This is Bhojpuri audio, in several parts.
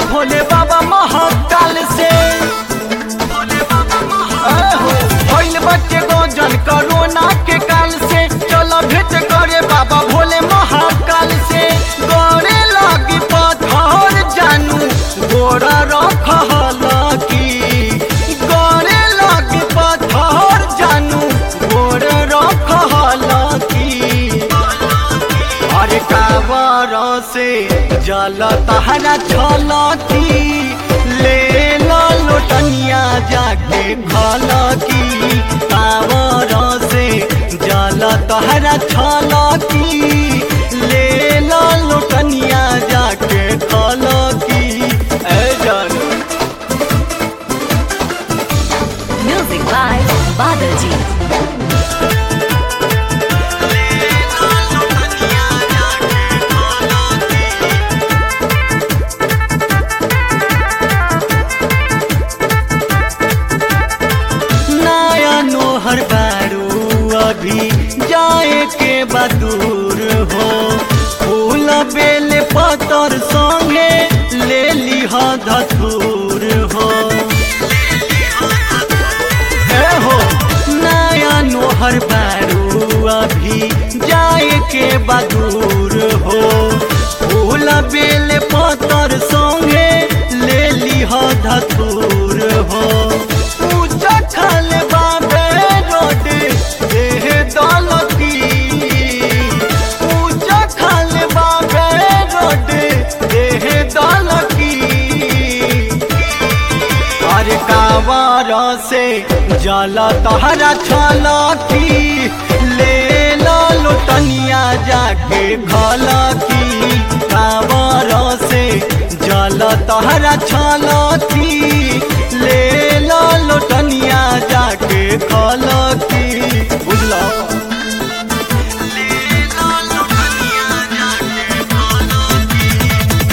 भोले बाबा महाकाल से आहो, भइल बच्चे गजन कोरोना के काल से चलो भेंट करे बाबा भोले महाकाल से गड़े लगी पत्थर जानू गोरा रखल की गड़े लगी पत्थर जानू गोरा रखल की अरे कावर से जल तहरा छलकी ले लो लोटनिया जाके खलकी कावर से जल तहरा छलकी ले लो लोटनिया जाके खलकी ए जान Music by Badaji. नया नोहर बारू अभी जाए के बदूर हो फूल बेल पतर संगे ले लिह धतूर हो ए हो नया नोहर बारू अभी जाए के बदूर हो फूल बेल पतर संगे ले लिह धतूर हो पूजा खल बाबे रोड देह दौलती पूजा खल बाबे रोड देह दौलती अरे कावर से जल तहरा छलकी ले लो लोटनिया जाके खलकी कावर से जल तहरा छलकी ले लो लोटनिया जाके खलकी बुझलो ले लो लोटनिया जाके खलकी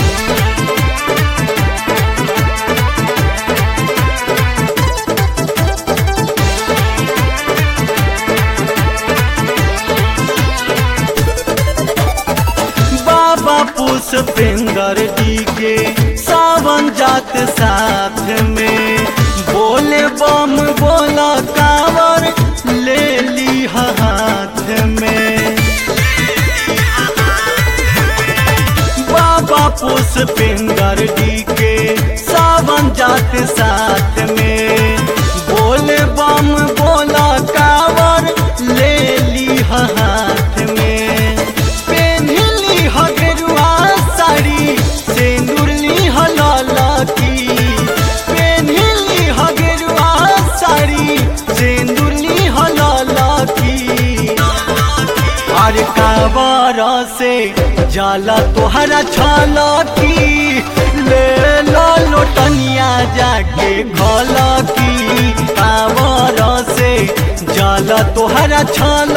बाबा पुष्पेंद्र जी के सावन जात साथ में बोले बम बोला कावर ले ली हाथ में बाबा पुष्पेंद्र जी के सावन जात साथ में बोले बम बोला कावर ले ली हाथ में पेन्हली हगरुआ साड़ी सेंदुरली हललकी पेन्हली हगरुआ साड़ी सेंदुरली हललकी अरे काबर से जाला तोहरा छलकी ले लो लोटनिया जाके घलकी काबर से जाला तोहरा छल